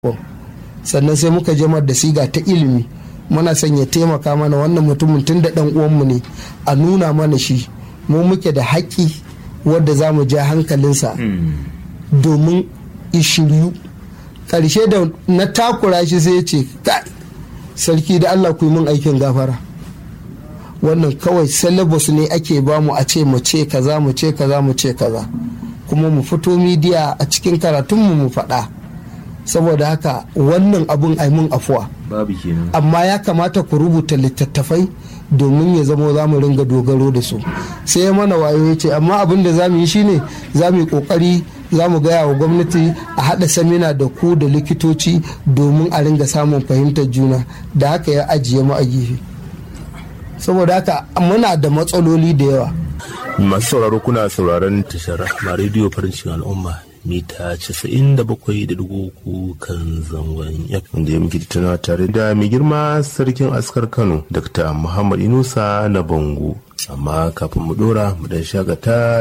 sannan sai muka je da siga ta ilimi muna son ya taimaka mana wannan mutumin tun da dan uwanmu ne a nuna mana shi mu muke da haƙƙi wadda za mu ja hankalinsa domin ishiryu ƙarshe da na takura shi sai ya ce sarki da allah ku yi min aikin gafara wannan kawai syllabus ne ake bamu a ce mu ce kaza mu ce kaza mu ce kaza kuma mu fito midiya a cikin karatunmu mu faɗa saboda haka wannan abun mun afuwa babu kenan amma ya kamata ku rubuta littattafai domin ya zama za mu ringa dogaro da su sai ya mana wayo ya ce amma abin da za mu yi shine za mu yi kokari za mu gaya wa gwamnati a haɗa samina da ku da likitoci domin a ringa samun fahimtar juna da haka ya ajiye mu a gefe saboda haka muna da matsaloli da yawa masu sauraro kuna sauraron tashar rahma rediyo farin cikin al'umma mita 97.3 kan zangon FM da ya muke tattaunawa tare da mai girma sarkin askar Kano Dr. Muhammad Inusa na Bango amma kafin mu dora mu dan shagata